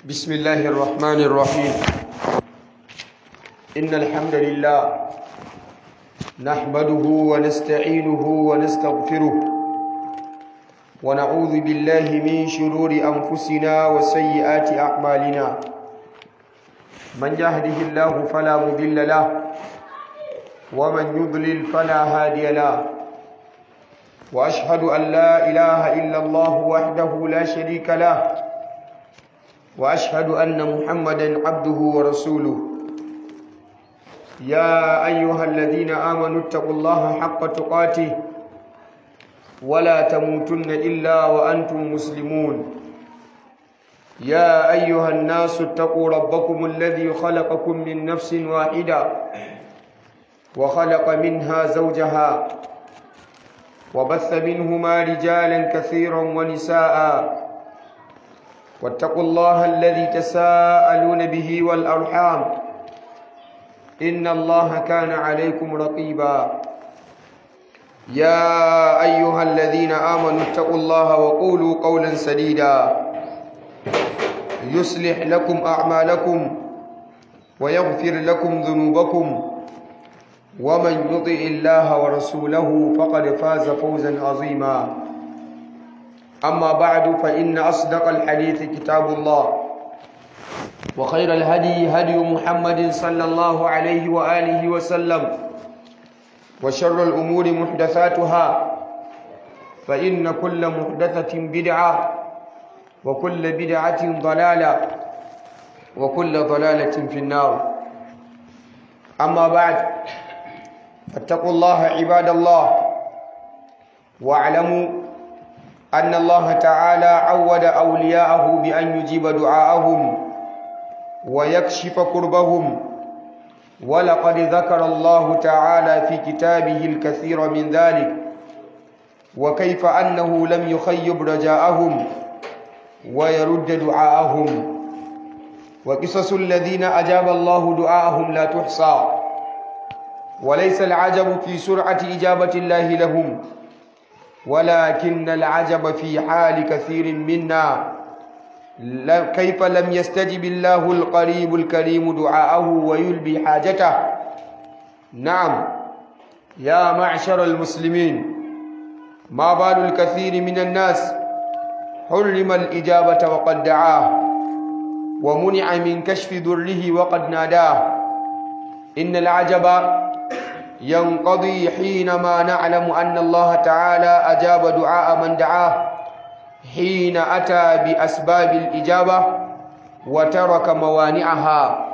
بسم الله الرحمن الرحيم إن الحمد لله نحمده ونستعينه ونستغفره ونعوذ بالله من شرور أنفسنا وسيئات أعمالنا من يهده الله فلا مضل له ومن يضلل فلا هادي له وأشهد أن لا إله إلا الله وحده لا شريك له واشهد ان محمدا عبده ورسوله يا ايها الذين امنوا اتقوا الله حق تقاته ولا تموتن الا وانتم مسلمون يا ايها الناس اتقوا ربكم الذي خلقكم من نفس واحده وخلق منها زوجها وبث منهما رجالا كثيرا ونساء واتقوا الله الذي تساءلون به والأرحام إن الله كان عليكم رقيبا يا أيها الذين آمنوا اتقوا الله وقولوا قولا سديدا يصلح لكم أعمالكم ويغفر لكم ذنوبكم ومن يطع الله ورسوله فقد فاز فوزا عظيما أما بعد فإن أصدق الحديث كتاب الله وخير الهدي هدي محمد صلى الله عليه وآله وسلم وشر الأمور محدثاتها فإن كل محدثة بدعة وكل بدعة ضلالة وكل ضلالة في النار أما بعد فاتقوا الله عباد الله واعلموا أن الله تعالى عود أولياءه بأن يجيب دعاءهم ويكشف كربهم ولقد ذكر الله تعالى في كتابه الكثير من ذلك وكيف أنه لم يخيب رجاءهم ويرد دعاءهم وقصص الذين أجاب الله دعاءهم لا تحصى وليس العجب في سرعة إجابة الله لهم ولكن العجب في حال كثير منا كيف لم يستجب الله القريب الكريم دعاءه ويلبي حاجته نعم يا معشر المسلمين ما بال الكثير من الناس حرم الإجابة وقد دعاه ومنع من كشف ذره وقد ناداه إن العجب ينقضي حينما نعلم أن الله تعالى أجاب دعاء من دعاه حين أتى بأسباب الإجابة وترك موانعها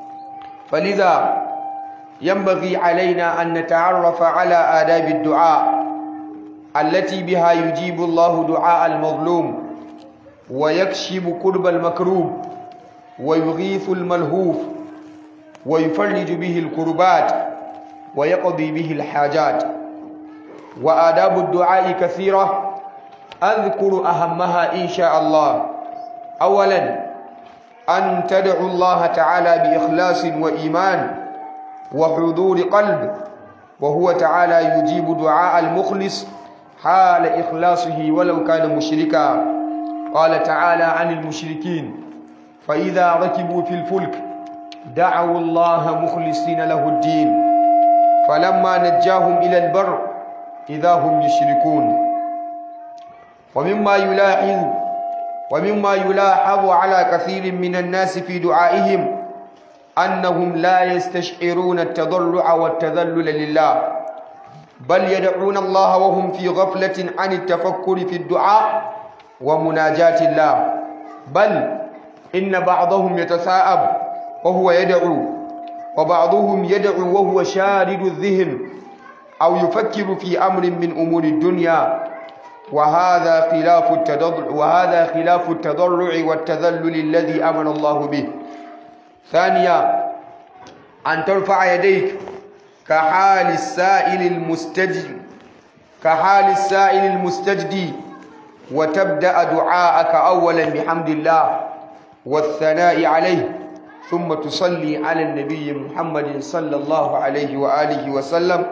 فلذا ينبغي علينا أن نتعرف على آداب الدعاء التي بها يجيب الله دعاء المظلوم ويكشف كرب المكروب ويغيث الملهوف ويفرج به الكربات ويقضي به الحاجات وآداب الدعاء كثيرة أذكر أهمها إن شاء الله أولا أن تدعو الله تعالى بإخلاص وإيمان وحضور قلب وهو تعالى يجيب دعاء المخلص حال إخلاصه ولو كان مشركا قال تعالى عن المشركين فإذا ركبوا في الفلك دعوا الله مخلصين له الدين فلما نجاهم إلى البر إذا هم يشركون ومما يلاحظ ومما يلاحظ على كثير من الناس في دعائهم أنهم لا يستشعرون التضرع والتذلل لله بل يدعون الله وهم في غفلة عن التفكر في الدعاء ومناجاة الله بل إن بعضهم يتثاءب وهو يدعو وبعضهم يدعو وهو شارد الذهن أو يفكر في أمر من أمور الدنيا وهذا خلاف التضرع وهذا خلاف التضرع والتذلل الذي أمر الله به ثانيا أن ترفع يديك كحال السائل المستجد كحال السائل المستجدي وتبدأ دعاءك أولا بحمد الله والثناء عليه ثم تصلي على النبي محمد صلى الله عليه وآله وسلم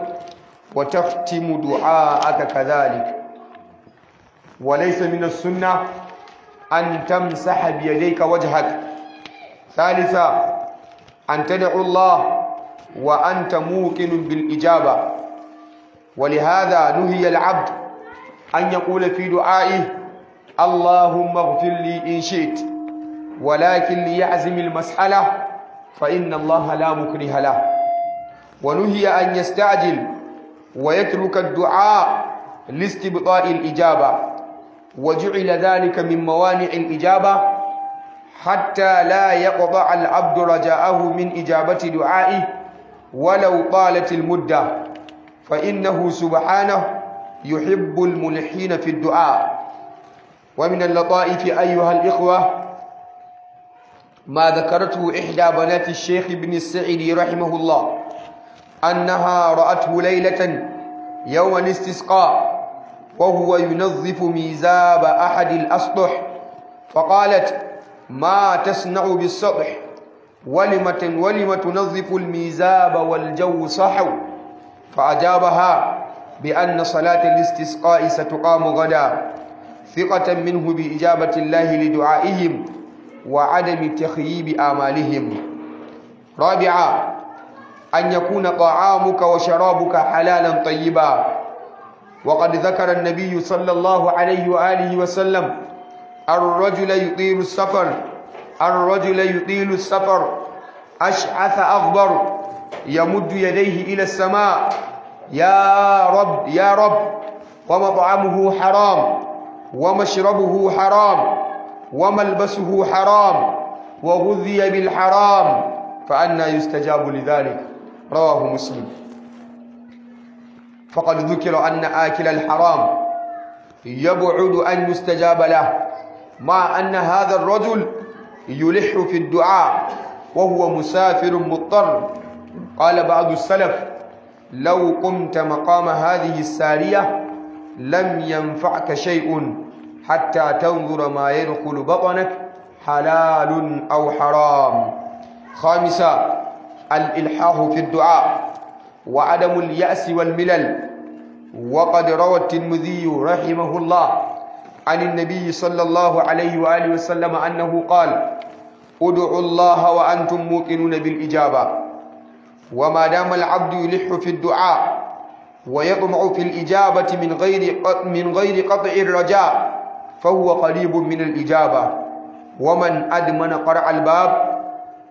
وتختم دعاءك كذلك وليس من السنة أن تمسح بيديك وجهك ثالثا أن تدعو الله وأنت موقن بالإجابة ولهذا نهي العبد أن يقول في دعائه اللهم اغفر لي إن شئت ولكن ليعزم المسألة فإن الله لا مكره له ونهي أن يستعجل ويترك الدعاء لاستبطاء الإجابة وجعل ذلك من موانع الإجابة حتى لا يقطع العبد رجاءه من إجابة دعائه ولو طالت المدة فإنه سبحانه يحب الملحين في الدعاء ومن اللطائف أيها الإخوة ما ذكرته إحدى بنات الشيخ بن السعدي رحمه الله أنها رأته ليلة يوم الاستسقاء وهو ينظف ميزاب أحد الأسطح فقالت ما تصنع بالسطح ولم ولم تنظف الميزاب والجو صحو فأجابها بأن صلاة الاستسقاء ستقام غدا ثقة منه بإجابة الله لدعائهم وعدم تخييب آمالهم رابعا أن يكون طعامك وشرابك حلالا طيبا وقد ذكر النبي صلى الله عليه وآله وسلم الرجل يطيل السفر الرجل يطيل السفر أشعث أغبر يمد يديه إلى السماء يا رب يا رب ومطعمه حرام ومشربه حرام وملبسه حرام وغذي بالحرام فأنا يستجاب لذلك رواه مسلم فقد ذكر أن آكل الحرام يبعد أن يستجاب له مع أن هذا الرجل يلح في الدعاء وهو مسافر مضطر قال بعض السلف لو قمت مقام هذه السارية لم ينفعك شيء حتى تنظر ما يدخل بطنك حلال أو حرام خامسا الإلحاح في الدعاء وعدم اليأس والملل وقد روى الترمذي رحمه الله عن النبي صلى الله عليه وآله وسلم أنه قال ادعوا الله وأنتم موقنون بالإجابة وما دام العبد يلح في الدعاء ويطمع في الإجابة من غير من غير قطع الرجاء فهو قريب من الإجابة ومن أدمن قرع الباب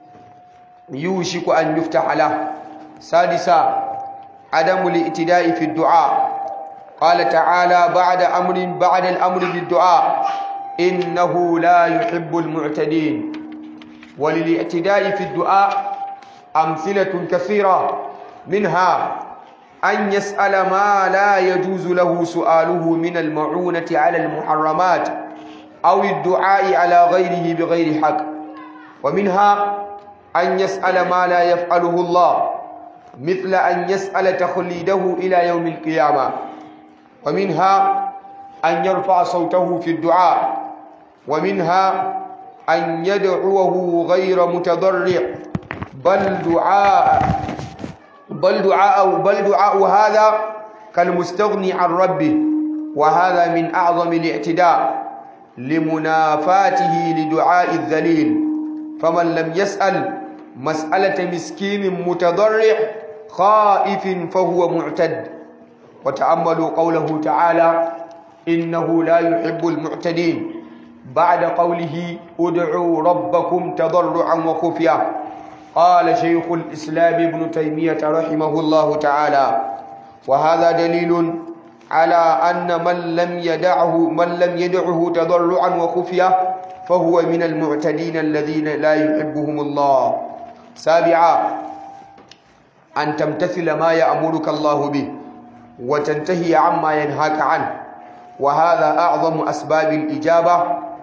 يوشك أن يفتح له سادسا عدم الائتداء في الدعاء قال تعالى بعد أمر بعد الأمر بالدعاء إنه لا يحب المعتدين وللاعتداء في الدعاء أمثلة كثيرة منها أن يسأل ما لا يجوز له سؤاله من المعونة على المحرمات أو الدعاء على غيره بغير حق ومنها أن يسأل ما لا يفعله الله مثل أن يسأل تخليده إلى يوم القيامة ومنها أن يرفع صوته في الدعاء ومنها أن يدعوه غير متضرع بل دعاء بل دعاء بل دعاء هذا كالمستغني عن ربه وهذا من أعظم الاعتداء لمنافاته لدعاء الذليل فمن لم يسأل مسألة مسكين متضرع خائف فهو معتد وتأملوا قوله تعالى إنه لا يحب المعتدين بعد قوله ادعوا ربكم تضرعا وخفيا قال شيخ الإسلام ابن تيمية رحمه الله تعالى وهذا دليل على أن من لم يدعه من لم يدعه تضرعا وخفيا فهو من المعتدين الذين لا يحبهم الله سابعا أن تمتثل ما يأمرك الله به وتنتهي عما ينهاك عنه وهذا أعظم أسباب الإجابة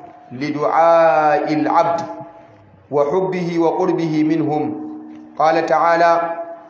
لدعاء العبد وحبه وقربه منهم قال تعالى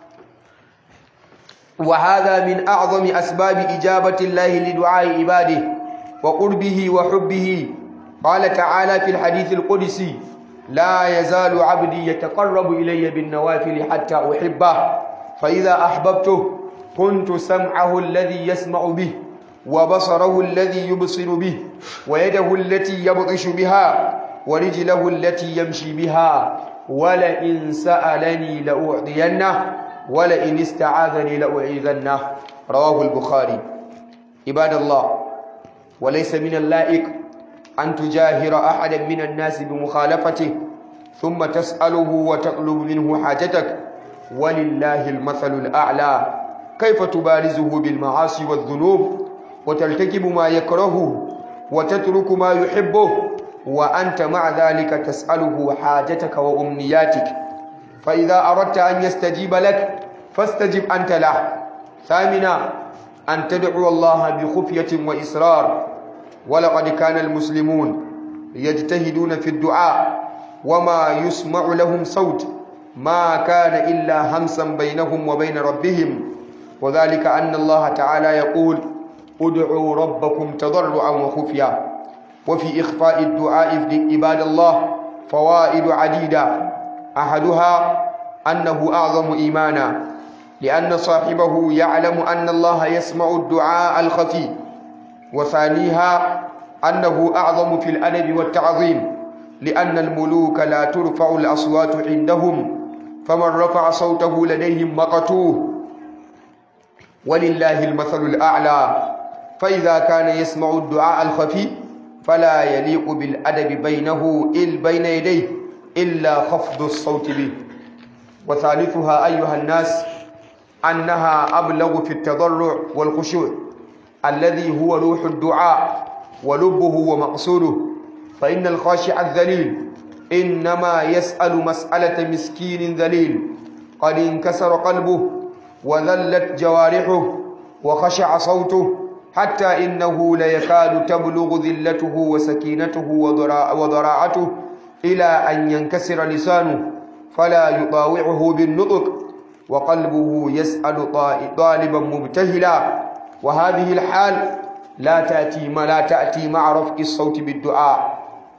وهذا من أعظم أسباب إجابة الله لدعاء عباده وقربه وحبه قال تعالى في الحديث القدسي لا يزال عبدي يتقرب إلي بالنوافل حتى أحبه فإذا أحببته كنت سمعه الذي يسمع به وبصره الذي يبصر به ويده التي يبطش بها ورجله التي يمشي بها ولئن سألني لأعطينه ولئن استعاذني لأعيذنه رواه البخاري عباد الله وليس من اللائق أن تجاهر أحدا من الناس بمخالفته ثم تسأله وتطلب منه حاجتك ولله المثل الأعلى كيف تبارزه بالمعاصي والذنوب وترتكب ما يكرهه وتترك ما يحبه وأنت مع ذلك تسأله حاجتك وأمنياتك فإذا أردت أن يستجيب لك فاستجب أنت له ثامنا أن تدعو الله بخفية وإسرار ولقد كان المسلمون يجتهدون في الدعاء وما يسمع لهم صوت ما كان إلا همسا بينهم وبين ربهم وذلك أن الله تعالى يقول ادعوا ربكم تضرعا وخفيا وفي إخفاء الدعاء في عباد الله فوائد عديدة أحدها أنه أعظم إيمانا لأن صاحبه يعلم أن الله يسمع الدعاء الخفي وثانيها أنه أعظم في الأدب والتعظيم لأن الملوك لا ترفع الأصوات عندهم فمن رفع صوته لديهم مقتوه ولله المثل الأعلى فإذا كان يسمع الدعاء الخفي فلا يليق بالأدب بينه إل بين يديه إلا خفض الصوت به وثالثها أيها الناس أنها أبلغ في التضرع والخشوع الذي هو روح الدعاء ولبه ومقصوده فإن الخاشع الذليل إنما يسأل مسألة مسكين ذليل قد انكسر قلبه وذلت جوارحه وخشع صوته حتى إنه ليكاد تبلغ ذلته وسكينته وضراعته إلى أن ينكسر لسانه فلا يطاوعه بالنطق وقلبه يسأل طالبا مبتهلا وهذه الحال لا تأتي ما لا تأتي مع رفع الصوت بالدعاء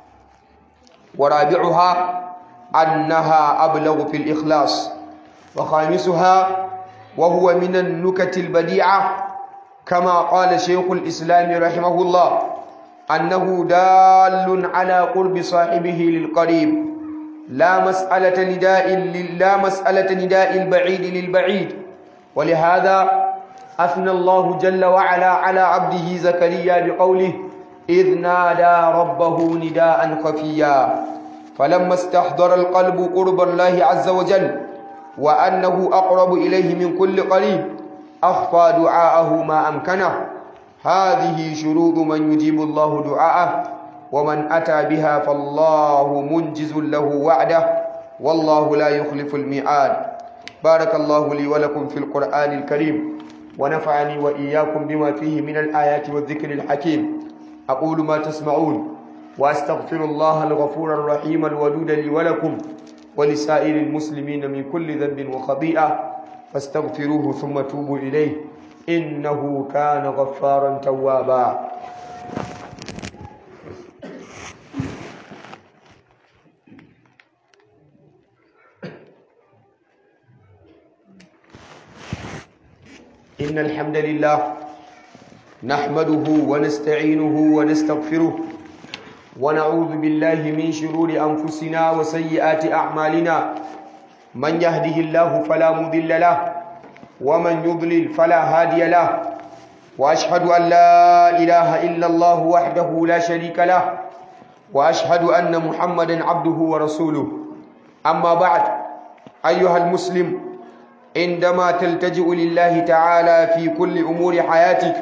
ورابعها أنها أبلغ في الإخلاص وخامسها وهو من النكت البديعة كما قال شيخ الإسلام رحمه الله أنه دال على قرب صاحبه للقريب لا مسألة نداء لا مسألة نداء البعيد للبعيد ولهذا أثنى الله جل وعلا على عبده زكريا بقوله إذ نادى ربه نداء خفيا فلما استحضر القلب قرب الله عز وجل وأنه أقرب إليه من كل قريب أخفى دعاءه ما أمكنه هذه شروط من يجيب الله دعاءه ومن أتى بها فالله منجز له وعده والله لا يخلف الميعاد بارك الله لي ولكم في القرآن الكريم ونفعني وإياكم بما فيه من الآيات والذكر الحكيم أقول ما تسمعون وأستغفر الله الغفور الرحيم الودود لي ولكم ولسائر المسلمين من كل ذنب وخطيئة فاستغفروه ثم توبوا إليه إنه كان غفارا توابا إن الحمد لله نحمده ونستعينه ونستغفره ونعوذ بالله من شرور أنفسنا وسيئات أعمالنا من يهده الله فلا مضل له ومن يضلل فلا هادي له وأشهد أن لا إله إلا الله وحده لا شريك له وأشهد أن محمدا عبده ورسوله أما بعد أيها المسلم عندما تلتجئ لله تعالى في كل أمور حياتك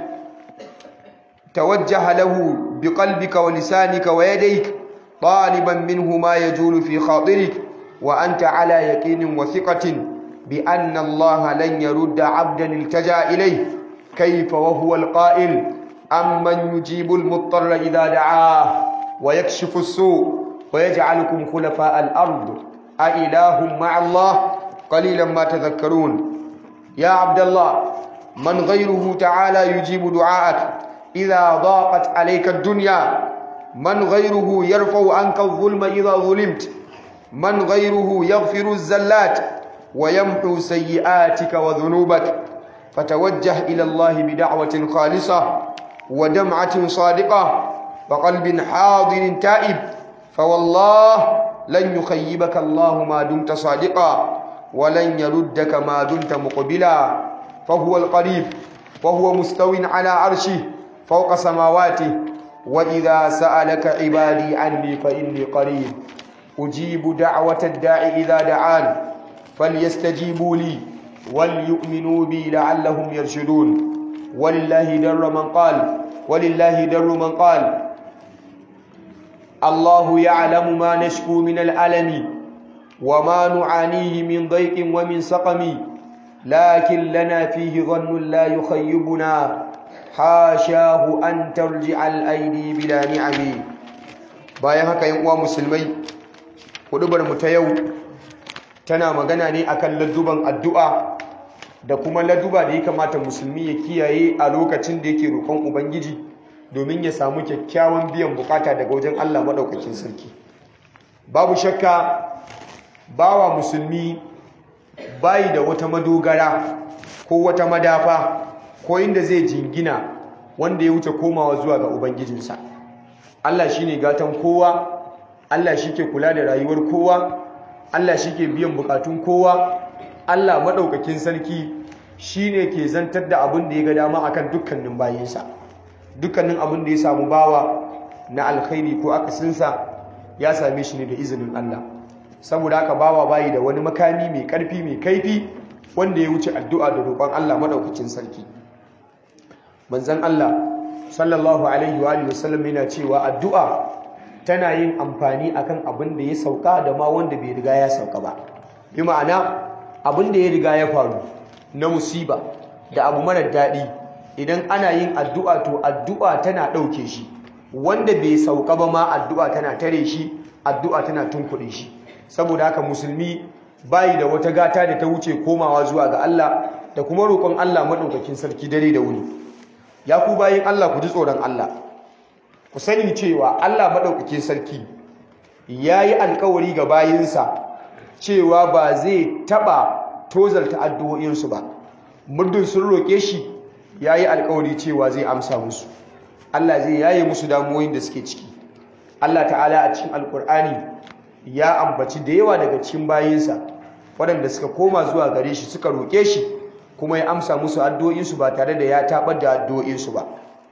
توجه له بقلبك ولسانك ويديك طالبا منه ما يجول في خاطرك وأنت على يقين وثقة بأن الله لن يرد عبدا التجا إليه كيف وهو القائل أمن يجيب المضطر إذا دعاه ويكشف السوء ويجعلكم خلفاء الأرض أإله مع الله قليلا ما تذكرون يا عبد الله من غيره تعالى يجيب دعاءك إذا ضاقت عليك الدنيا من غيره يرفع عنك الظلم إذا ظلمت من غيره يغفر الزلات ويمحو سيئاتك وذنوبك فتوجه إلى الله بدعوة خالصة ودمعة صادقة وقلب حاضر تائب فوالله لن يخيبك الله ما دمت صادقا ولن يردك ما دمت مقبلا فهو القريب وهو مستو على عرشه فوق سماواته وإذا سألك عبادي عني فإني قريب أجيب دعوة الداع إذا دعان فليستجيبوا لي وليؤمنوا بي لعلهم يرشدون ولله در من قال ولله در من قال الله يعلم ما نشكو من الألم وما نعانيه من ضيق ومن سقم لكن لنا فيه ظن لا يخيبنا حاشاه أن ترجع الأيدي بلا نعم bayan haka yan uwa musulmai hudubar mu ta yau tana magana ne akan ladduban addu'a da kuma ladduba da ya kamata musulmi ya kiyaye a lokacin da yake roƙon ubangiji domin ya samu kyakkyawan biyan bukata daga wajen Allah maɗaukakin sarki babu shakka bawa musulmi bayi da wata madogara ko wata madafa ko inda zai jingina wanda ya wuce komawa zuwa ga ubangijinsa Allah shine gatan kowa Allah shi ke kula da rayuwar kowa Allah shi ke biyan bukatun kowa Allah maɗaukakin sarki shine ke zantar da abin da ya ga dama akan dukkanin bayinsa dukkanin abin da ya samu bawa na alkhairi ko akasinsa ya same shi ne da izinin Allah saboda haka bawa bayi da wani makami mai karfi mai kaifi wanda ya wuce addu'a da roƙon Allah madaukakin sarki manzon Allah sallallahu alaihi wa alihi wasallam yana cewa addu'a tana yin amfani akan abin da ya sauka da ma wanda bai riga ya sauka ba bi ma'ana abin da ya riga ya faru na musiba da abu marar daɗi idan ana yin addu'a to addu'a tana ɗauke shi wanda bai sauka ba ma addu'a tana tare shi addu'a tana tunkuɗe shi saboda haka musulmi bayi da wata gata da ta wuce komawa zuwa ga Allah da kuma roƙon Allah maɗaukakin sarki dare da wuni ya ku bayin Allah ku ji tsoron Allah ku sani cewa Allah maɗaukakin sarki ya yi alkawari ga bayinsa cewa ba zai taɓa tozalta addu'o'insu ba muddin sun roƙe shi ya yi alkawari cewa zai amsa musu Allah zai yaye musu damuwoyin da suke ciki Allah ta'ala a cikin alkur'ani ya ambaci da yawa daga cikin bayinsa waɗanda suka koma zuwa gare shi suka roƙe shi kuma ya amsa musu addu'o'insu ba tare da ya taɓar da addu'o'insu ba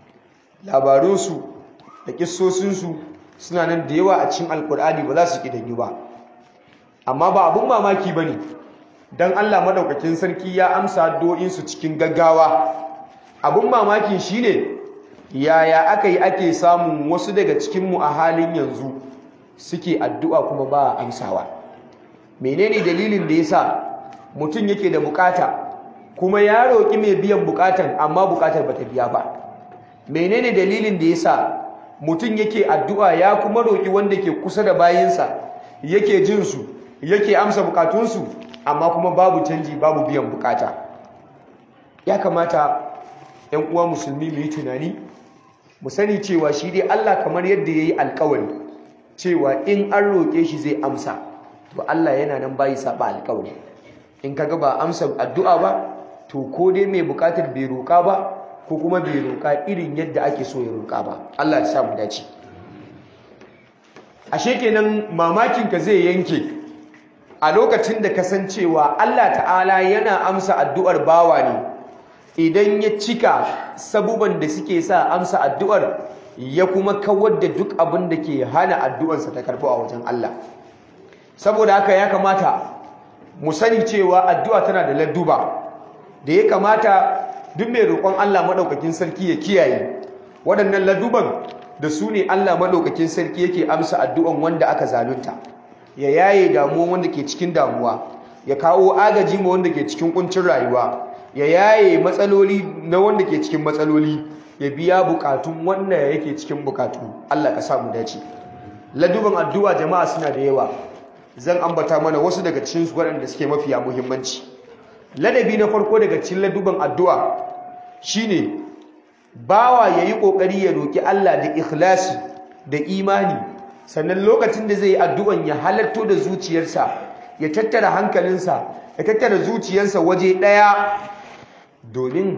labarunsu da kissosinsu suna nan da yawa a cikin alkur'ani ba za su ƙidanyu ba amma ba abin mamaki ba ne don Allah maɗaukakin sarki ya amsa addu'o'insu cikin gaggawa abin mamakin shi ne yaya aka yi ake samun wasu daga cikinmu a halin yanzu suke addu'a kuma ba a amsawa menene dalilin da ya sa mutum yake da bukata kuma ya roƙi mai biyan bukatan amma bukatar ba ta biya ba menene dalilin da ya sa mutum yake addu'a ya kuma roƙi wanda ke kusa da bayansa yake jinsu yake amsa bukatunsu amma kuma babu canji babu biyan bukata ya kamata ‘yan uwa musulmi mu yi tunani mu sani cewa shi dai Allah kamar yadda ya yi alkawari cewa in an roƙe shi zai amsa to Allah yana nan bayi saba alkawari in kaga ba amsa addu'a ba to ko dai mai bukatar bai roƙa ba ko kuma bai roƙa irin yadda ake so ya roƙa ba Allah ya sa mu dace ashe kenan mamakin ka zai yanke a lokacin da kasancewa Allah ta'ala yana amsa addu'ar bawa ne idan ya cika sabuban da suke sa amsa addu'ar ya kuma kawar da duk abin da ke hana addu'arsa ta karɓo a wajen Allah saboda haka ya kamata mu sani cewa addu'a tana da ladduba da ya kamata duk mai roƙon Allah maɗaukakin sarki ya kiyaye waɗannan ladduban da su ne Allah maɗaukakin sarki yake amsa addu'an wanda aka zalunta ya yaye damuwan wanda ke cikin damuwa ya kawo agaji ma wanda ke cikin kuncin rayuwa ya yaye matsaloli na wanda ke cikin matsaloli ya biya bukatun wanda yake cikin bukatu Allah ka samu dace laduban addu'a jama'a suna da yawa zan ambata mana wasu daga cikin su waɗanda suke mafiya muhimmanci ladabi na farko daga cikin laduban addu'a shine bawa yayi kokari ya roki Allah da ikhlasi da imani sannan lokacin da zai yi addu'an ya halarto da zuciyarsa ya tattara hankalinsa ya tattara zuciyarsa waje ɗaya domin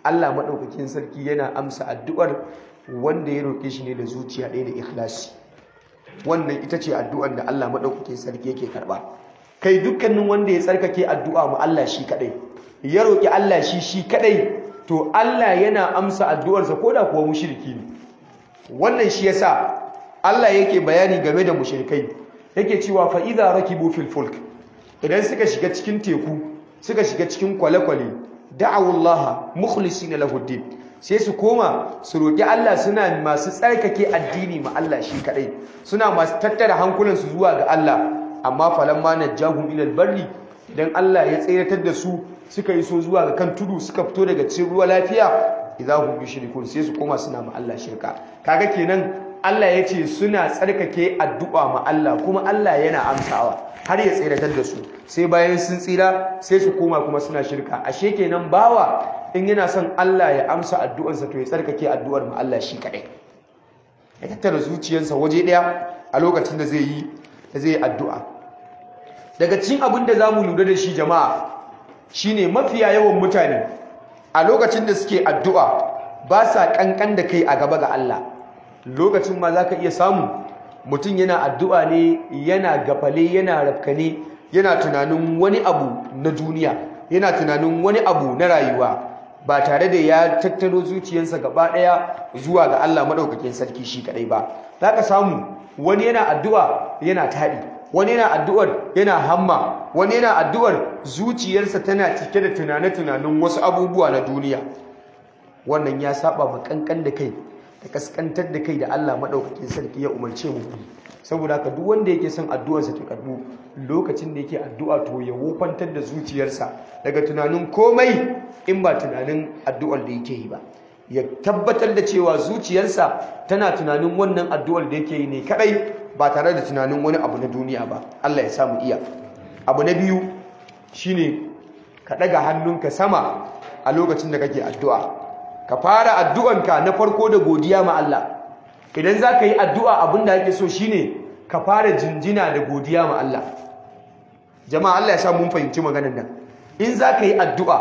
Allah maɗaukakin sarki yana amsa addu'ar wanda ya roƙe shi ne da zuciya ɗaya da ikhlasi wannan ita ce addu'ar da Allah maɗaukakin sarki yake karɓa kai dukkanin wanda ya tsarkake addu'a ma Allah shi kaɗai ya roƙi Allah shi shi kaɗai to Allah yana amsa addu'arsa ko da kuwa mushriki ne wannan shi yasa Allah yake bayani game da mushrikai yake cewa fa idza rakibu fil fulk idan suka shiga cikin teku suka shiga cikin kwale-kwale da'awu Allah mukhlisina lahu din sai su koma su roki Allah suna masu tsarkake addini ma Allah shi kadai suna masu tattara hankulansu zuwa ga Allah amma falamma najahum ila albarri idan Allah ya tsiratar da su suka yi so zuwa ga kan tudu suka fito daga cikin ruwa lafiya idza hum yushrikun sai su koma suna ma Allah shirka kaga kenan Allah ya ce suna tsarkake addu'a ma Allah kuma Allah yana amsawa har ya tsiratar da su sai bayan sun tsira sai su koma kuma suna shirka ashe kenan bawa in yana son Allah ya amsa addu'arsa to ya tsarkake addu'ar ma Allah shi kadai ya tattara zuciyarsa waje daya a lokacin da zai yi da zai yi addu'a daga cikin abin da zamu lura da shi jama'a shine mafiya yawan mutane a lokacin da suke addu'a ba sa kankan da kai a gaba ga Allah lokacin ma zaka iya samu mutum yana addu'a ne yana gafale yana rafkane yana tunanin wani abu na duniya yana tunanin wani abu na rayuwa ba tare da ya tattaro zuciyarsa gaba ɗaya zuwa ga Allah maɗaukakin sarki shi kaɗai ba za ka samu wani yana addu'a yana taɗi wani yana addu'ar yana hamma wani yana addu'ar zuciyarsa tana cike da tunane-tunanen wasu abubuwa na duniya wannan ya saba ma kankan da kai da kaskantar da kai da Allah maɗaukakin sarki ya umarce mu saboda haka duk wanda yake son addu'arsa ta karbu lokacin da yake addu'a to ya wofantar da zuciyarsa daga tunanin komai in ba tunanin addu'ar da yake yi ba ya tabbatar da cewa zuciyarsa tana tunanin wannan addu'ar da yake yi ne kadai ba tare da tunanin wani abu na duniya ba Allah ya samu iya abu na biyu shine ka daga hannunka sama a lokacin da kake addu'a ka fara addu'anka na farko da godiya ma Allah idan za ka yi addu'a abin da ake so shine ka fara jinjina da godiya ma Allah jama'a Allah ya sa mun fahimci maganar nan in za ka yi addu'a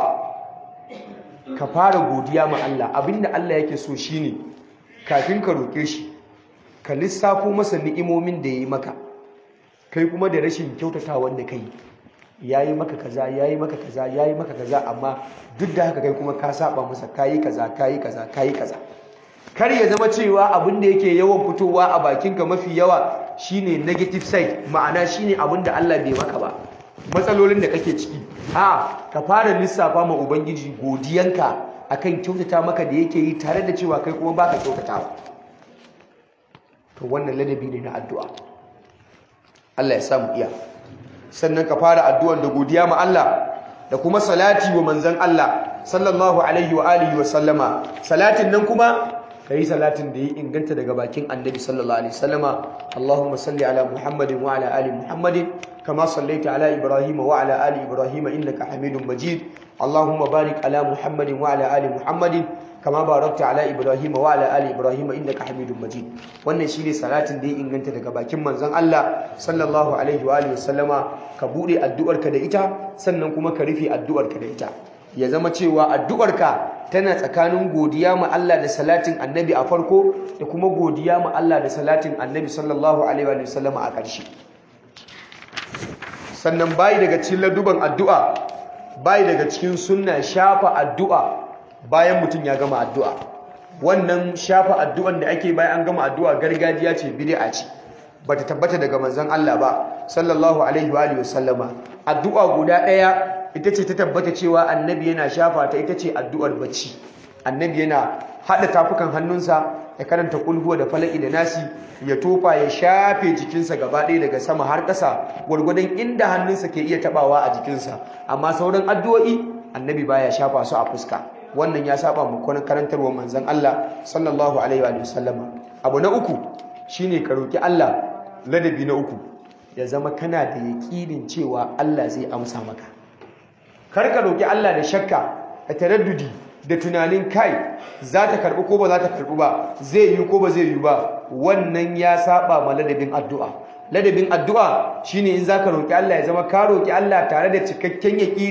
ka fara godiya ma Allah abinda Allah yake so shine kafin ka roƙe shi ka lissafo masa ni'imomin da ya yi maka kai kuma da rashin kyautata wanda kai ya yi maka kaza ya yi maka kaza ya yi maka kaza amma duk da haka kai kuma ka saba masa kayi kaza kayi kaza kayi kaza kar ya zama cewa abin da yake yawan fitowa a bakinka mafi yawa shine negative side ma'ana shine abin da Allah bai maka ba matsalolin da kake ciki a ka fara lissafa ma ubangiji godiyanka akan kyautata maka da yake yi tare da cewa kai kuma baka kyautatawa to wannan ladabi ne na addu'a Allah ya samu iya sannan ka fara addu'ar da godiya ma Allah da kuma salati wa manzon Allah sallallahu alaihi wa alihi wa sallama salatin nan kuma kai salatin da ya inganta daga bakin annabi sallallahu alaihi wasallama Allahumma salli ala Muhammadin wa ala ali Muhammadin kama sallaita ala Ibrahim wa ala ali Ibrahim innaka Hamidum Majid Allahumma barik ala Muhammadin wa ala ali Muhammadin kama barakta ala Ibrahim wa ala ali Ibrahim innaka Hamidum Majid wannan shine salatin da ya inganta daga bakin manzon Allah sallallahu alaihi wa alihi wasallama ka bude addu'arka da ita sannan kuma ka rufe addu'arka da ita ya zama cewa addu'arka tana tsakanin godiya ma Allah da salatin annabi a farko da kuma godiya ma Allah da salatin annabi sallallahu alaihi wa sallama a ƙarshe sannan bayi daga cikin laduban addu'a bayi daga cikin sunna shafa addu'a bayan mutum ya gama addu'a wannan shafa addu'an da ake bayan an gama addu'a gargajiya ce bid'a ce bata tabbata daga manzon Allah ba sallallahu alaihi wa sallama addu'a guda ɗaya ita ce ta tabbata cewa annabi yana shafa ta ita ce addu'ar bacci annabi yana haɗa tafukan hannunsa ya karanta kulhuwa da falaki da nasi ya tofa ya shafe jikinsa gaba ɗaya daga sama har ƙasa gwargwadon inda hannunsa ke iya taɓawa a jikinsa amma sauran addu'o'i annabi baya shafa su a fuska wannan ya saba mu kwanan karantarwar manzon Allah sallallahu alaihi wa sallama abu na uku shine ka roki Allah ladabi na uku ya zama kana da yaƙinin cewa Allah zai amsa maka kar ka roki Allah da shakka da taraddudi da tunanin kai za ta karbi ko ba za ta karbi ba zai yi ko ba zai yi ba wannan ya saba ma ladabin addu'a ladabin addu'a shine in zaka roki Allah ya zama ka roki Allah tare da cikakken yaƙini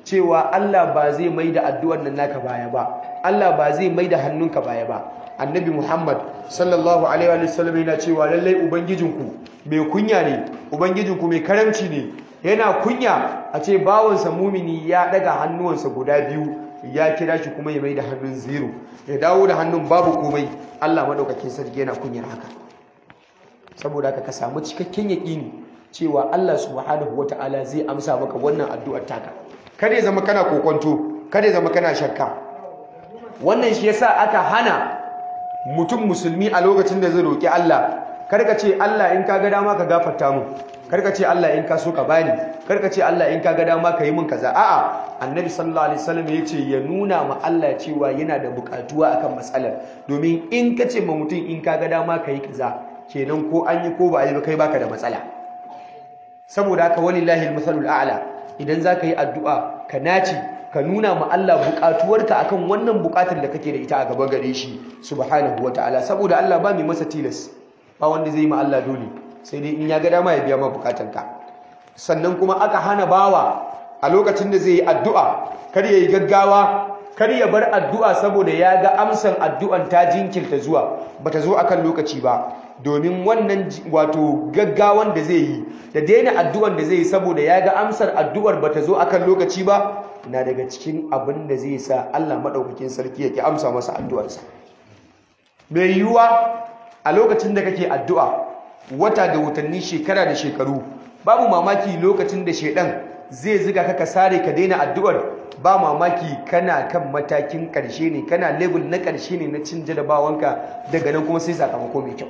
cewa Allah ba zai mai da addu'ar nan naka baya ba Allah ba zai mai da hannunka baya ba annabi Muhammad sallallahu alaihi wa sallam yana cewa lallai ubangijinku mai kunya ne ubangijinku mai karamci ne yana kunya a ce bawansa mumini ya daga hannuwansa guda biyu ya kira shi kuma ya mai da hannun zero ya dawo da hannun babu komai Allah madaukakin sarki yana kunyar haka saboda haka ka samu cikakken yaƙini cewa Allah subhanahu wata'ala zai amsa maka wannan addu'ar taka kada ya zama kana kokonto kada ya zama kana shakka wannan shi yasa aka hana mutum musulmi a lokacin da zai roki Allah karka ce Allah in ka ga dama ka gafarta mu karka ce Allah in ka so ka bani karka ce Allah in ka ga dama ka yi min kaza a'a annabi sallallahu alaihi wasallam ya ce ya nuna ma Allah cewa yana da bukatuwa akan matsalar domin in ka ce ma mutum in ka ga dama ka yi kaza kenan ko an yi ko ba a yi ba kai baka da matsala saboda haka walillahi almathalul a'la idan zaka yi addu'a ka naci ka nuna ma Allah bukatuwarka akan wannan bukatar da kake da ita a gaba gare shi subhanahu wataala saboda Allah ba mai masa tilas ba wanda zai yi ma Allah dole sai dai in ya ga dama ya biya ma bukatarka sannan kuma aka hana bawa a lokacin da zai yi addu'a kar ya yi gaggawa kar ya bar addu'a saboda ya ga amsan addu'an ta jinkirta zuwa bata zo akan lokaci ba domin wannan wato gaggawan da zai yi da daina addu'an da zai yi saboda ya ga amsar addu'ar bata zo akan lokaci ba na daga cikin abin da zai sa Allah maɗaukakin sarki yake amsa masa addu'arsa mai yiwuwa a lokacin da kake addu'a wata da watanni shekara da shekaru babu mamaki lokacin da shedan zai ziga ka ka sare ka daina addu'ar ba mamaki kana kan matakin ƙarshe ne kana level na ƙarshe ne na cin jarabawanka daga nan kuma sai sakamako mai kyau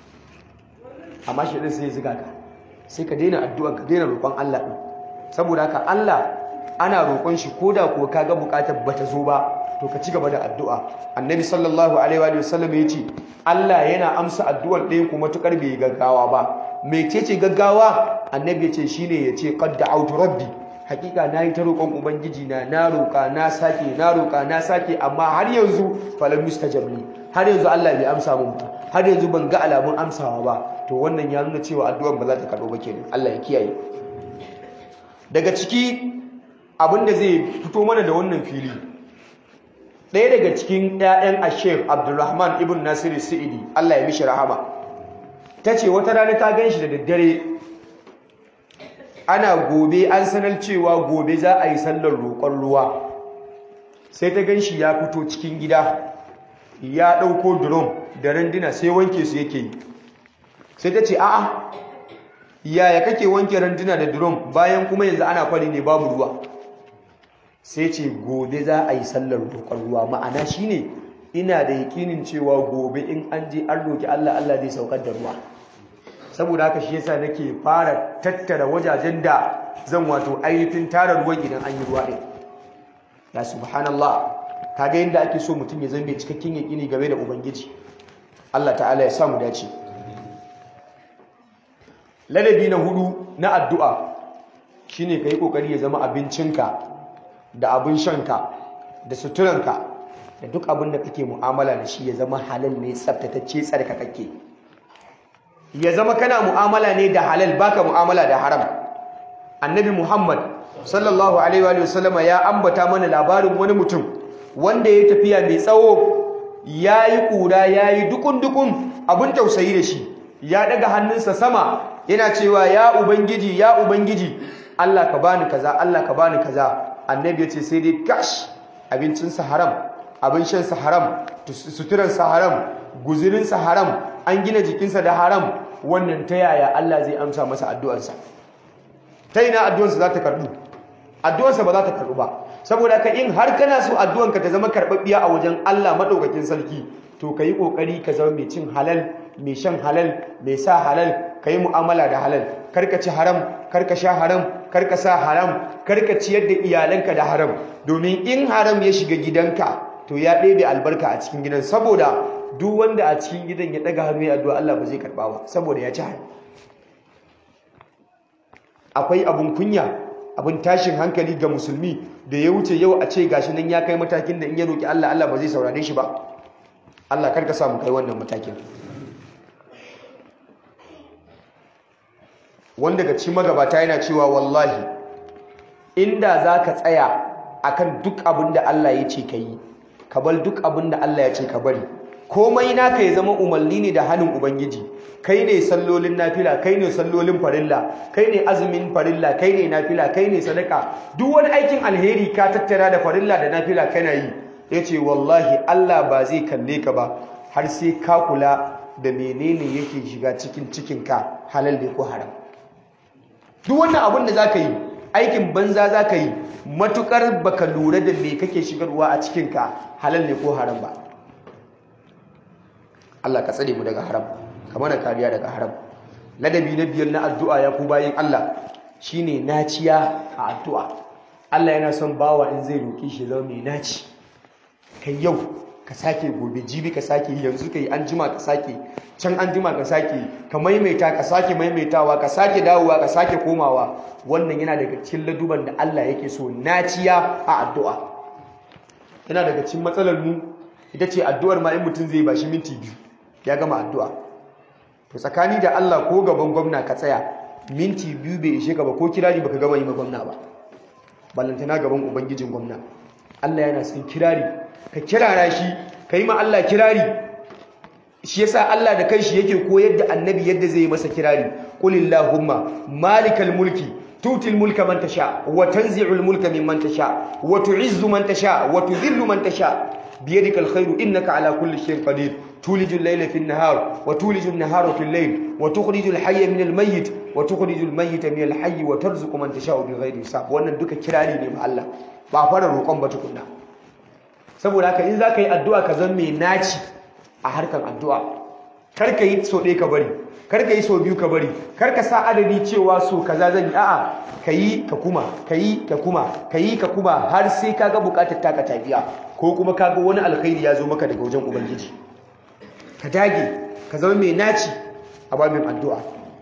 amma shedan sai ya ziga ka sai ka daina addu'ar ka daina roƙon Allah ɗin saboda haka Allah ana roƙon shi ko da kuwa kaga buƙatar bata zo ba to ka ci gaba da addu'a annabi sallallahu alaihi wa sallam ya ce Allah yana amsa addu'ar ɗayan kuma tukar bai gaggawa ba mecece gaggawa annabi ya ce shine ya ce qad da'awtu rabbi hakika nayi ta roƙon ubangiji na na roƙa na sake na roƙa na sake amma har yanzu falam mustajab li har yanzu Allah bai amsa mun ba har yanzu ban ga alamun amsawa ba to wannan ya nuna cewa addu'ar ba za ta karɓo ba kenan Allah ya kiyaye daga ciki abinda zai fito mana da wannan fili ɗaya daga cikin 'ya'yan ashef abdulrahman ibn nasiru sa'idi allah ya mishi rahama ta ce wata rana ta gan shi da daddare ana gobe an sanar cewa gobe za a yi sallar roƙon ruwa sai ta gan shi ya fito cikin gida ya ɗauko drum da randuna sai wanke su yake yi sai ta ce a'a yaya kake wanke randuna da drum bayan kuma yanzu ana kwari ne babu ruwa sai ce gobe za a yi sallar roƙon ruwa ma'ana shine ina da yakinin cewa gobe in an je an roƙi Allah Allah zai saukar da ruwa saboda haka shi yasa nake fara tattara wajajen da zan wato ainihin tara ruwan idan an yi ruwa ɗin ya subhanallah kaga yadda ake so mutum ya zama mai cikakken yakini game da ubangiji Allah ta'ala ya samu dace ladabi na hudu na addu'a shine kai kokari ya zama abincinka da abin shanka da suturanka da duk abin da kake mu'amala da shi ya zama halal ne tsaftatacce tsarkakakke ya zama kana mu'amala ne da halal baka mu'amala da haram annabi muhammad sallallahu alaihi wa sallama ya ambata mana labarin wani mutum wanda ya tafiya mai tsawo ya yi ƙura ya yi dukun-dukun abin tausayi da shi ya daga hannunsa sama yana cewa ya ubangiji ya ubangiji allah ka bani kaza allah ka bani kaza annabi ya ce sai dai kash abincinsa haram abin shansa haram suturansa haram guzirinsa haram an gina jikinsa da haram wannan ta yaya Allah zai amsa masa addu'arsa ta ina addu'arsa za ta karɓu addu'arsa ba za ta karɓu ba saboda ka in har kana so addu'arka ta zama karɓaɓɓiya a wajen Allah maɗaukakin sarki to ka yi ƙoƙari ka zama mai cin halal mai shan halal mai sa halal ka yi mu'amala da halal karka ci haram karka sha haram karka sa haram karka ciyar da iyalanka da haram domin in haram ya shiga gidanka to ya ɗebe albarka a cikin gidan saboda duk wanda a cikin gidan ya ɗaga hannu ya addu'a Allah ba zai karɓa ba saboda ya ci haram akwai abun kunya abun tashin hankali ga musulmi da ya wuce yau a ce gashi nan ya kai matakin da in ya roki Allah Allah ba zai saurare shi ba Allah karka samu kai wannan matakin wanda ga cikin magabata yana cewa wallahi inda za ka tsaya akan duk abin da Allah ya ce ka yi ka bar duk abin da Allah ya ce ka bari komai naka ya zama umarni ne da hannun ubangiji kai ne sallolin nafila kai ne sallolin farilla kai ne azumin farilla kai ne nafila kai ne sadaka duk wani aikin alheri ka tattara da farilla da nafila kana yi yace wallahi Allah ba zai kalle ka ba har sai ka kula da menene yake shiga cikin cikinka halal ne ko haram duk wannan abin da zaka yi aikin banza zaka yi matukar baka lura da me kake shigarwa a cikinka halal ne ko haram ba Allah ka tsare mu daga haram ka mana kariya daga haram ladabi na biyar na addu'a ya ku bayin Allah shine naciya a addu'a Allah yana son bawa in zai roki shi zama mai naci kai yau ka sake gobe jibi ka sake yanzu kai an jima ka sake can an jima ka sake ka maimaita ka sake maimaitawa ka sake dawowa ka sake komawa wannan yana daga cikin laduban da Allah yake so naciya a addu'a yana daga cikin matsalar mu ita ce addu'ar ma in mutum zai bashi minti biyu ya gama addu'a to tsakani da Allah ko gaban gwamna ka tsaya minti biyu bai ishe ka ba ko kirari baka gama yi ma gwamna ba ballantana gaban ubangijin gwamna Allah yana son kirari ka kirara shi ka yi ma Allah kirari shi yasa Allah da kanshi yake koyar da annabi yadda zai yi masa kirari qulillahumma malikal mulki tutil mulka man tasha wa tanzi'ul mulka mimman tasha wa tu'izzu man tasha wa tudhillu man tasha biyadikal khairu innaka ala kulli shay'in qadir tulijul layla fin nahar wa tulijul nahara fil layl wa tukhrijul hayya minal mayyit wa tukhrijul mayyita minal hayyi wa tarzuqu man tasha'u bighairi hisab wannan duka kirari ne ma Allah ba fara roƙon ba tukunna saboda haka in zaka yi addu'a ka zan mai naci a harkan addu'a kar ka yi so ɗaya ka bari kar ka yi so biyu ka bari kar ka sa adadi cewa so kaza zan yi a'a ka yi ka kuma ka yi ka kuma ka yi ka kuma har sai ka ga buƙatar taka ta biya ko kuma ka ga wani alkhairi ya zo maka daga wajen ubangiji ka dage ka zama mai naci a babin addu'a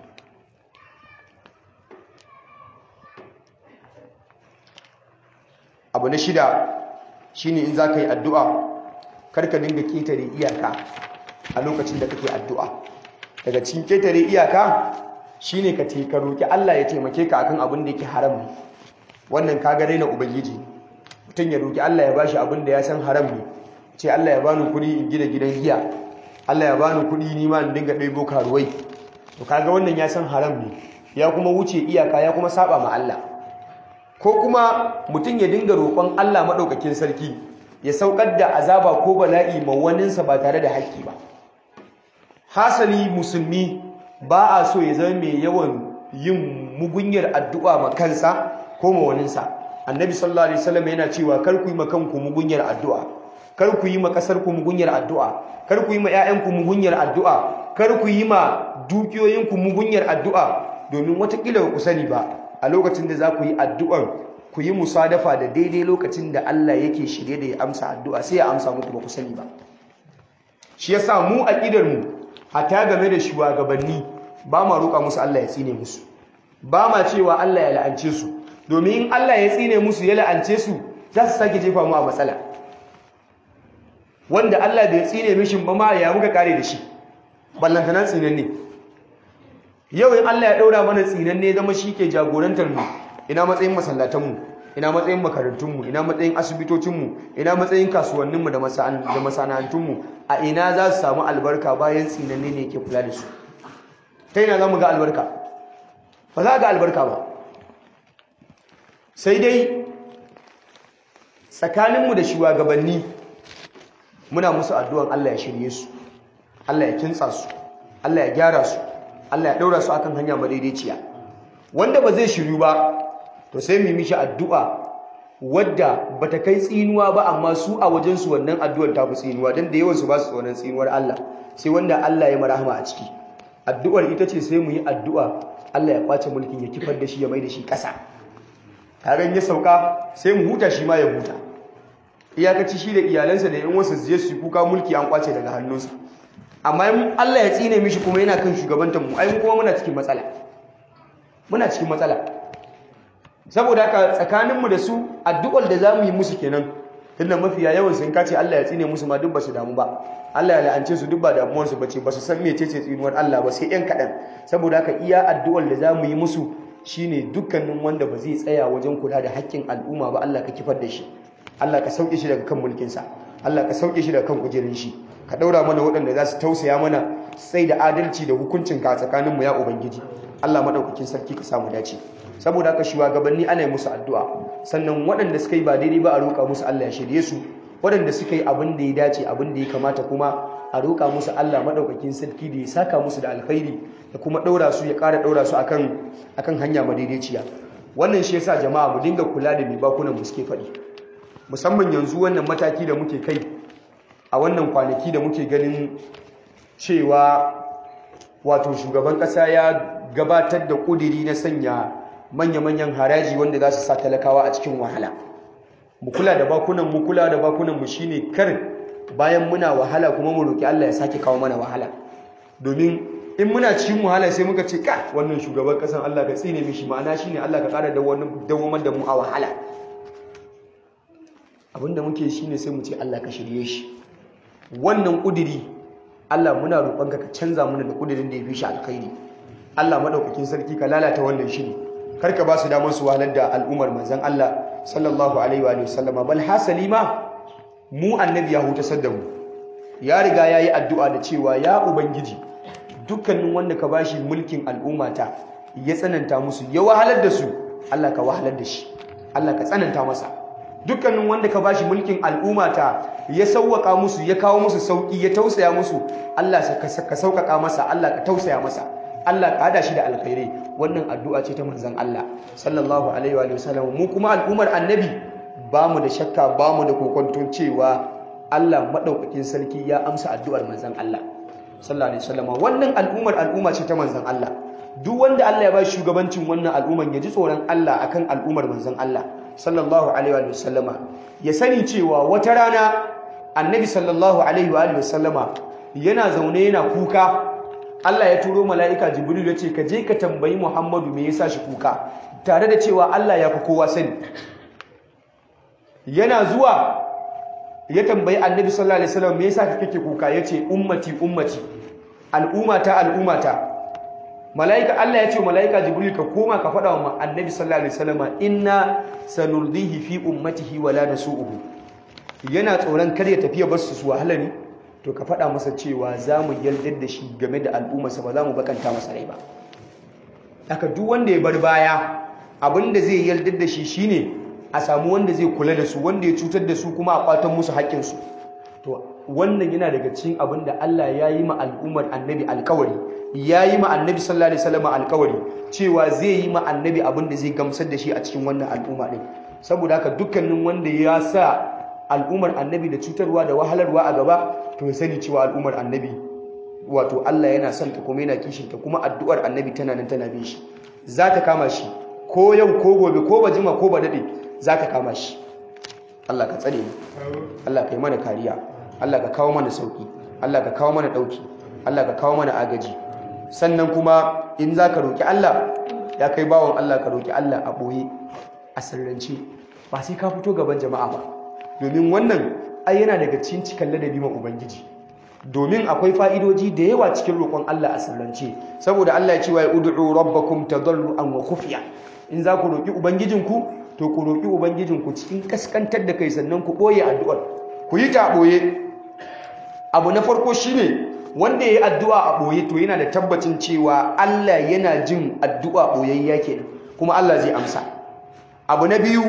abu na shida shine in za ka yi addu'a karka dinga ketare iyaka a lokacin da kake addu'a daga cikin ketare iyaka shine ka ce ka roki Allah ya taimake ka akan abin da yake haram ne wannan ka ga raina ubangiji mutum ya roki Allah ya bashi abin da ya san haram ne ce Allah ya bani kuɗi in gina gidan giya Allah ya bani kuɗi ni ma in dinga ɗaibo karuwai to kaga wannan ya san haram ne ya kuma wuce iyaka ya kuma saba ma Allah ko kuma mutum ya dinga roƙon Allah maɗaukakin sarki ya saukar da azaba ko bala'i ma waninsa ba tare da haƙƙi ba hasali musulmi ba a so ya zama mai yawan yin mugunyar addu'a ma kansa ko ma waninsa annabi sallallahu alaihi wasallam yana cewa kar ku yi ma kanku mugunyar addu'a kar ku yi ma kasar ku mugunyar addu'a kar ku yi ma ƴaƴanku mugunyar addu'a kar ku yi ma dukiyoyinku mugunyar addu'a domin watakila ku sani ba a lokacin da za ku yi addu'ar ku yi musadafa da daidai lokacin da Allah yake shirye da ya amsa addu'a sai ya amsa muku ba ku sani ba shi yasa mu aqidar mu hatta game da shugabanni ba ma roƙa musu Allah ya tsine musu ba ma cewa Allah ya la'ance su domin in Allah ya tsine musu ya la'ance su za su sake jefa mu a matsala wanda Allah bai tsine mishin ba ma ya muka kare da shi ballantana tsinan ne yau in Allah ya daura mana tsinan ne zama shi ke jagorantar mu ina matsayin masallatan mu ina matsayin makarantun mu ina matsayin asibitocin mu ina matsayin kasuwannin mu da masana'antun mu a ina za su samu albarka bayan tsinan ne yake kula da su ta ina za mu ga albarka ba za ga albarka ba sai dai tsakaninmu da shugabanni muna musu addu'an Allah ya shirye su Allah ya kintsa su Allah ya gyara su Allah ya ɗaura su akan hanya madaidaiciya wanda ba zai shiryu ba to sai mu mishi addu'a wadda bata kai tsinuwa ba amma su a wajen su wannan addu'ar ta fi tsinuwa dan da yawan su ba su tsoron tsinuwar Allah sai wanda Allah ya marahama a ciki addu'ar ita ce sai mu yi addu'a Allah ya kwace mulkin ya kifar da shi ya mai da shi ƙasa kagan ya sauka sai mu huta shi ma ya huta iyakaci shi da iyalansa da yan wasu je su kuka mulki an kwace daga hannunsa amma in Allah ya tsine mishi kuma yana kan shugabantar mu ai mu kuma muna cikin matsala muna cikin matsala saboda haka tsakaninmu da su addu'ar da zamu yi musu kenan tunda mafiya yawan sun kace Allah ya tsine musu ma duk ba su damu ba Allah ya la'ance su duk ba damuwar su bace ba su san mecece tsinuwar Allah ba sai yan kadan saboda haka iya addu'ar da zamu yi musu shine dukkanin wanda ba zai tsaya wajen kula da haƙƙin al'umma ba Allah ka kifar da shi Allah ka sauke shi daga kan mulkinsa Allah ka sauke shi daga kan kujerin shi ka daura mana waɗanda za su tausaya mana sai da adalci da hukuncin ka tsakanin mu ya ubangiji Allah madaukakin sarki ka samu dace saboda haka shugabanni ana yi musu addu'a sannan waɗanda suka yi ba daidai ba a roƙa musu Allah ya shirye su waɗanda suka yi abin da ya dace abin da ya kamata kuma a roƙa musu Allah madaukakin sarki da ya saka musu da alkhairi da kuma ɗaura su ya ƙara ɗaura su akan akan hanya madaidaiciya wannan shi yasa jama'a mu dinga kula da mai bakunan mu suke faɗi musamman yanzu wannan mataki da muke kai a wannan kwanaki da muke ganin cewa wato shugaban ƙasa ya gabatar da ƙudiri na sanya manya-manyan haraji wanda za su sa talakawa a cikin wahala mu kula da bakunan mu kula da bakunan mu shine kar bayan muna wahala kuma mu roki Allah ya sake kawo mana wahala domin in muna cikin wahala sai muka ce ka wannan shugaban kasan Allah ka tsine mishi ma'ana shine Allah ka kara dawamar da mu a wahala abinda muke shine sai mu ce Allah ka shirye shi wannan kudiri Allah muna roƙonka ka canza mana da kudirin da ya fi shi alkhairi Allah madaukakin sarki ka lalata wannan shiri kar ka ba su damar su wahalar da al'ummar manzon Allah sallallahu alaihi wa sallama bal hasali ma mu annabi ya hutasar da mu ya riga ya yi addu'a da cewa ya ubangiji dukkanin wanda ka bashi mulkin al'ummata ya tsananta musu ya wahalar da su Allah ka wahalar da shi Allah ka tsananta masa dukkanin wanda ka bashi mulkin al'ummata ya sauwaka musu ya kawo musu sauki ya tausaya musu Allah ka sauƙaƙa masa Allah ka tausaya masa Allah ka hada shi da alkhairai wannan addu'a ce ta manzon Allah sallallahu alaihi wa sallam mu kuma al'ummar annabi ba mu da shakka ba mu da kokonton cewa Allah madaukakin sarki ya amsa addu'ar manzon Allah sallallahu alaihi wasallam wannan al'ummar al'umma ce ta manzon Allah duk wanda Allah ya ba shugabancin wannan al'umman ya ji tsoron Allah akan al'ummar manzon Allah sallallahu alaihi wa sallama ya sani cewa wata rana annabi sallallahu alaihi wa sallama yana zaune yana kuka Allah ya turo mala'ika Jibril ya ce ka je ka tambayi Muhammadu me yasa shi kuka tare da cewa Allah ya fi kowa sani yana zuwa ya tambayi Annabi sallallahu alaihi wasallam me yasa kake kuka yace ummati ummati al'ummata al'ummata mala'ika Allah ya ce mala'ika Jibril ka koma ka faɗa wa Annabi sallallahu alaihi wasallam inna sanurdihi fi ummatihi wala nasu'uhu yana tsoron kar ya tafiya basu su wahala ne to ka faɗa masa cewa za mu yaldar da shi game da al'ummarsa ba za mu bakanta masa rai ba haka duk wanda ya bar baya abinda zai yaldar da shi shine a samu wanda zai kula da su wanda ya cutar da su kuma a kwatan musu haƙƙinsu to wannan yana daga cikin abin da Allah ya yi ma al'ummar annabi alkawari ya yi ma annabi sallallahu alaihi wasallam alkawari cewa zai yi ma annabi abin da zai gamsar da shi a cikin wannan al'umma din saboda haka dukkanin wanda ya sa al'ummar annabi da cutarwa da wahalarwa a gaba to ya sani cewa al'ummar annabi wato Allah yana son ta kuma yana kishin ta kuma addu'ar annabi tana nan tana bin shi za ta kama shi ko yau ko gobe ko ba jima ko ba dade za ta kama shi Allah ka tsare mu Allah ka yi mana kariya Allah ka kawo mana sauki Allah ka kawo mana dauki Allah ka kawo mana agaji sannan kuma in za ka roki Allah ya kai bawon Allah ka roki Allah a boye a sirrance ba sai ka fito gaban jama'a ba domin wannan ai yana daga cikin cikin ladabi ma ubangiji domin akwai fa'idoji da yawa cikin roƙon Allah a sirrance saboda Allah ya ce wa ud'u rabbakum tadarruan wa khufiya in za ku roƙi ubangijinku to ku roƙi ubangijinku cikin kaskantar da kai sannan ku ɓoye addu'ar ku yi ta ɓoye abu na farko shine wanda ya yi addu'a a ɓoye to yana da tabbacin cewa Allah yana jin addu'a ɓoyayya kenan kuma Allah zai amsa abu na biyu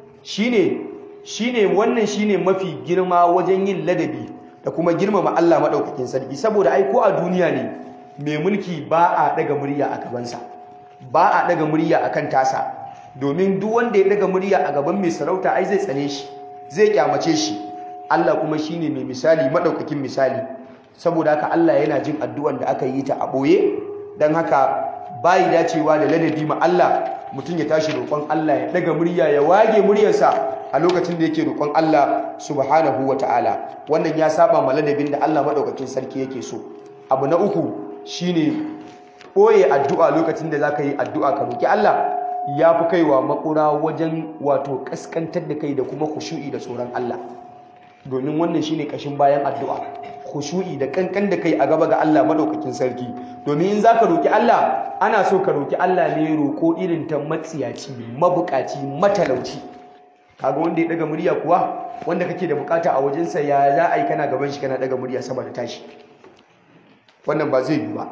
shine shine wannan shine mafi girma wajen yin ladabi da kuma girmama Allah maɗaukakin sarki saboda ai ko a duniya ne mai mulki ba a ɗaga murya a gabansa ba a ɗaga murya a kan tasa domin duk wanda ya ɗaga murya a gaban mai sarauta ai zai tsane shi zai kyamace shi Allah kuma shine mai misali maɗaukakin misali saboda haka Allah yana jin addu'an da aka yi ta a ɓoye don haka bayi dacewa da ladabi ma Allah mutum ya tashi roƙon Allah ya ɗaga murya ya wage muryarsa a lokacin da yake roƙon Allah subhanahu wa ta'ala wannan ya saba ma ladabin da Allah maɗaukakin sarki yake so abu na uku shine ɓoye addu'a lokacin da za ka yi addu'a ka roƙi Allah ya fi kaiwa makura wajen wato ƙaskantar da kai da kuma kushu'i da tsoron Allah domin wannan shine ƙashin bayan addu'a khushu'i da kankan da kai a gaba ga Allah madaukakin sarki domin in zaka roki Allah ana so ka roki Allah ne roko irin ta matsiyaci mabukaci matalauci kaga wanda ya daga murya kuwa wanda kake da bukata a wajensa ya za a yi kana gaban shi kana daga murya sama da tashi wannan ba zai yi ba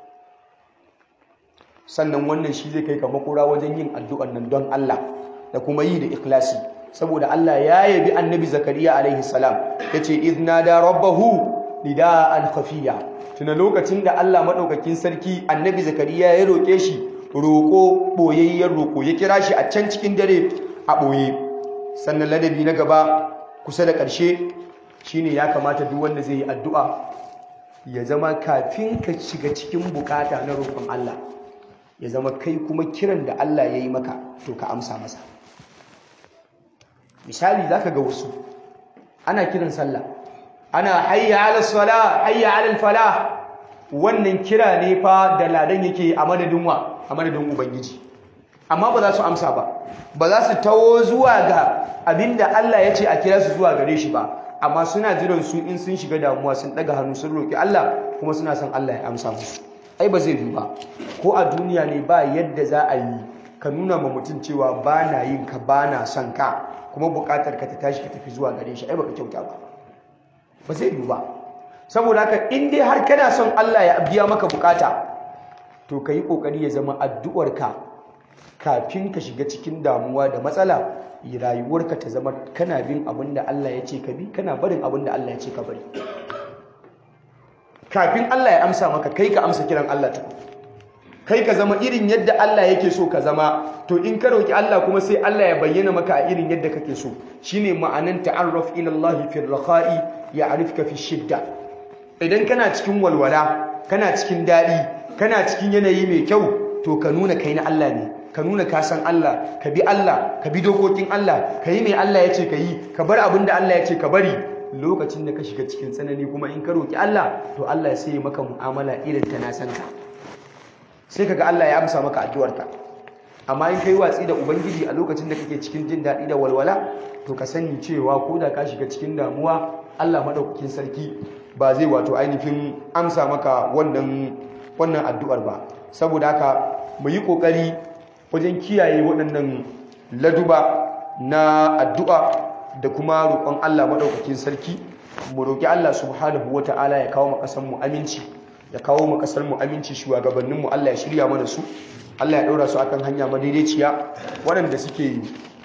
sannan wannan shi zai kai ka makura wajen yin addu'an nan don Allah da kuma yi da ikhlasi saboda Allah ya yabi annabi zakariya alaihi salam yace idna da rabbahu nida'an khafiya tuna lokacin da Allah madaukakin sarki annabi zakariya ya roke shi roko boyayyen roko ya kira shi a can cikin dare a boye sannan ladabi na gaba kusa da ƙarshe shine ya kamata duk wanda zai yi addu'a ya zama kafin ka shiga cikin bukata na roƙon Allah ya zama kai kuma kiran da Allah ya yi maka to ka amsa masa misali zaka ga wasu ana kiran sallah ana hayya ala sala hayya ala falah wannan kira ne fa da ladan yake a madadin wa a madadin ubangiji amma ba za su amsa ba ba za su tawo zuwa ga abinda Allah ya ce a kira su zuwa gare shi ba amma suna jiran su in sun shiga damuwa sun daga hannu sun roki Allah kuma suna son Allah ya amsa musu ai ba zai yi ba ko a duniya ne ba yadda za a yi ka nuna ma mutum cewa ba na yin ka ba na son ka kuma bukatar ka ta tashi ka tafi zuwa gare shi ai baka kyauta ba ba zai yi ba saboda haka in dai har kana son Allah ya biya maka bukata to ka yi kokari ya zama addu'arka kafin ka shiga cikin damuwa da matsala rayuwarka ta zama kana bin abin da Allah ya ce ka bi kana barin abin da Allah ya ce ka bari kafin Allah ya amsa maka kai ka amsa kiran Allah ta kai ka zama irin yadda Allah yake so ka zama to in ka roki Allah kuma sai Allah ya bayyana maka a irin yadda kake so shine ma'anan ta'arraf ila Allah fi rakha'i ya'rifka fi shidda idan kana cikin walwala kana cikin dadi kana cikin yanayi mai kyau to ka nuna kai na Allah ne ka nuna ka san Allah ka bi Allah ka bi dokokin Allah ka yi mai Allah ya ce ka yi ka bar abin da Allah ya ce ka bari lokacin da ka shiga cikin tsanani kuma in ka roki Allah to Allah sai ya maka mu'amala irin ta na san ka sai kaga Allah ya amsa maka addu'arka amma in kai watsi da ubangiji a lokacin da kake cikin jin daɗi da walwala to ka sani cewa ko da ka shiga cikin damuwa Allah madaukakin sarki ba zai wato ainihin amsa maka wannan wannan addu'ar ba saboda haka mu yi kokari wajen kiyaye waɗannan laduba na addu'a da kuma roƙon Allah maɗaukakin sarki mu roƙi Allah subhanahu wata'ala ya kawo makasar mu aminci ya kawo makasar mu aminci shugabannin mu Allah ya shirya mana su Allah ya ɗaura su akan hanya madaidaiciya waɗanda suke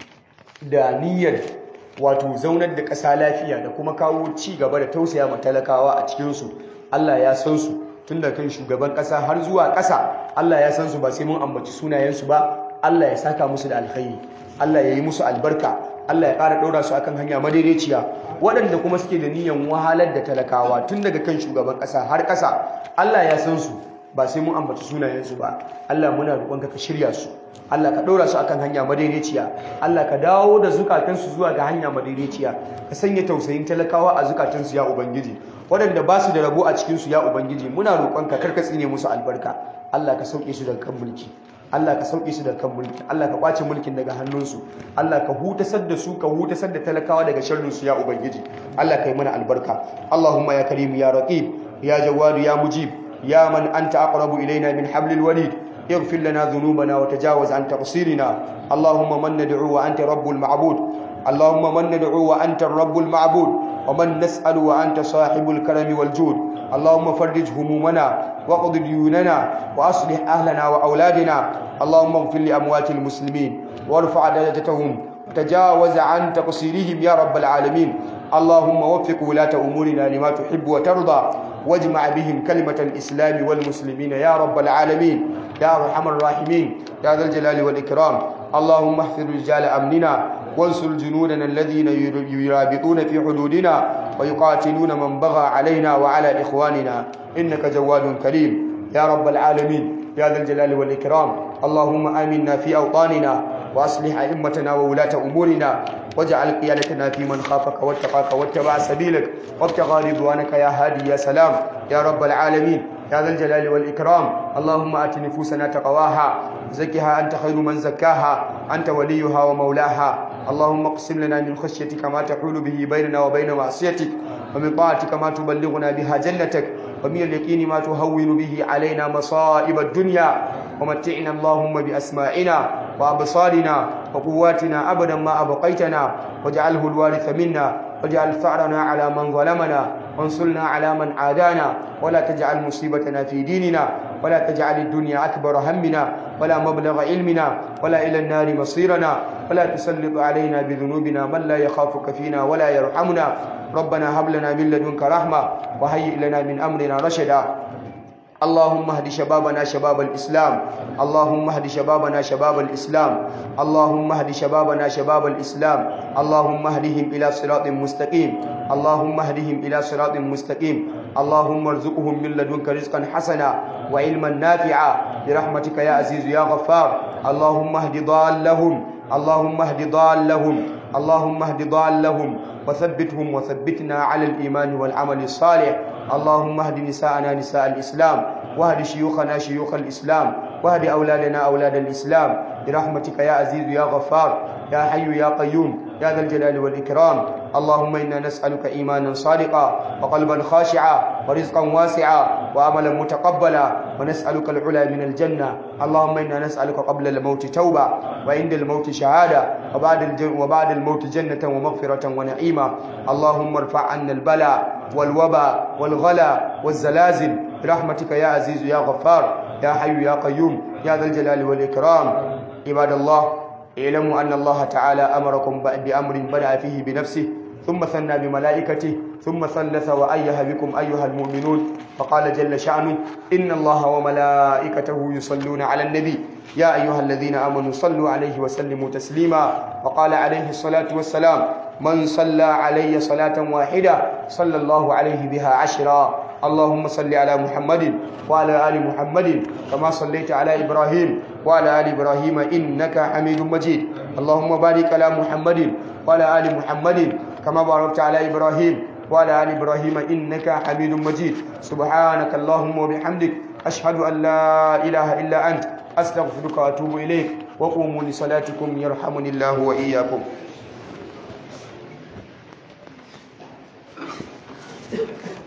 da niyyar wato zaunar da ƙasa lafiya da kuma kawo ci gaba da tausaya ma talakawa a cikin su Allah ya san su tun da kan shugaban ƙasa har zuwa ƙasa Allah ya san su ba sai mun ambaci sunayensu ba Allah ya saka musu da alkhairi Allah ya yi musu albarka Allah ya ƙara ɗora su akan hanya madaidaiciya waɗanda kuma suke da niyan wahalar da talakawa tun daga kan shugaban ƙasa har ƙasa Allah ya san su ba sai mun ambaci sunayensu ba Allah muna roƙonka ka shirya su Allah ka ɗora su akan hanya madaidaiciya Allah ka dawo da zukatansu zuwa ga hanya madaidaiciya ka sanya tausayin talakawa a zukatansu ya ubangiji waɗanda ba su da rabo a cikinsu ya ubangiji muna roƙonka karka tsine musu albarka Allah ka sauke su daga kan mulki Allah ka sauke su daga kan mulki Allah ka kwace mulkin daga hannunsu Allah ka hutasar da su ka hutasar da talakawa daga sharrinsu ya ubangiji Allah ka yi mana albarka Allahumma ya karim ya raqib ya jawadu ya mujib ya man anta aqrabu ilaina min hablil walid اغفر لنا ذنوبنا وتجاوز عن تقصيرنا اللهم من ندعو وأنت رب المعبود اللهم من ندعو وأنت الرب المعبود ومن نسأل وأنت صاحب الكرم والجود اللهم فرج همومنا وقض ديوننا وأصلح أهلنا وأولادنا اللهم اغفر لأموات المسلمين وارفع درجتهم وتجاوز عن تقصيرهم يا رب العالمين اللهم وفق ولاة أمورنا لما تحب وترضى واجمع بهم كلمة الإسلام والمسلمين يا رب العالمين يا أرحم الراحمين يا ذا الجلال والإكرام اللهم احفظ رجال أمننا وانصر جنودنا الذين يرابطون في حدودنا ويقاتلون من بغى علينا وعلى إخواننا إنك جواد كريم يا رب العالمين يا ذا الجلال والإكرام اللهم آمنا في أوطاننا وأصلح أئمتنا وولاة أمورنا واجعل قيادتنا في من خافك واتقاك واتبع سبيلك وابتغى رضوانك يا هادي يا سلام يا رب العالمين يا ذا الجلال والإكرام اللهم آت نفوسنا تقواها زكها أنت خير من زكاها أنت وليها ومولاها اللهم اقسم لنا من خشيتك ما تحول به بيننا وبين معصيتك ومن طاعتك ما تبلغنا بها جنتك ومن اليقين ما تهون به علينا مصائب الدنيا ومتعنا اللهم بأسماعنا وأبصارنا وقواتنا أبدا ما أبقيتنا واجعله الوارث منا واجعل ثأرنا على من ظلمنا وانصرنا على من عادانا ولا تجعل مصيبتنا في ديننا ولا تجعل الدنيا أكبر همنا ولا مبلغ علمنا ولا إلى النار مصيرنا ولا تسلط علينا بذنوبنا من لا يخافك فينا ولا يرحمنا ربنا هب لنا من لدنك رحمة وهيئ لنا من أمرنا رشدا اللهم اهد شبابنا شباب الإسلام اللهم اهد شبابنا شباب الإسلام اللهم اهد شبابنا شباب الإسلام اللهم اهدهم إلى صراط مستقيم اللهم اهدهم إلى صراط مستقيم اللهم ارزقهم من لدنك رزقا حسنا وعلما نافعا برحمتك يا عزيز يا غفار اللهم اهد ضالهم اللهم اهد ضالهم اللهم اهد ضالهم وثبتهم وثبتنا على الإيمان والعمل الصالح اللهم اهد نساءنا نساء الإسلام واهد شيوخنا شيوخ الإسلام واهد أولادنا أولاد الإسلام برحمتك يا عزيز يا غفار يا حي يا قيوم يا ذا الجلال والإكرام اللهم إنا نسألك إيمانا صادقا وقلبا خاشعا ورزقا واسعا وعملا متقبلا ونسألك العلا من الجنة اللهم إنا نسألك قبل الموت توبة وعند الموت شهادة وبعد, الجن وبعد الموت جنة ومغفرة ونعيما اللهم ارفع عنا البلاء والوباء والغلا والزلازل برحمتك يا عزيز يا غفار يا حي يا قيوم يا ذا الجلال والإكرام عباد الله اعلموا أن الله تعالى أمركم بأمر بدأ فيه بنفسه ثم ثنى بملائكته ثم ثلث وأيه بكم أيها المؤمنون فقال جل شأنه إن الله وملائكته يصلون على النبي يا أيها الذين آمنوا صلوا عليه وسلموا تسليما وقال عليه الصلاة والسلام من صلى علي صلاة واحدة صلى الله عليه بها عشرا اللهم صل على محمد وعلى آل محمد كما صليت على إبراهيم وعلى آل إبراهيم إنك حميد مجيد اللهم بارك على محمد وعلى آل محمد كما باركت على إبراهيم وعلى آل إبراهيم إنك حميد مجيد سبحانك اللهم وبحمدك أشهد أن لا إله إلا أنت أستغفرك وأتوب إليك وقوموا لصلاتكم يرحمني الله وإياكم Thank you.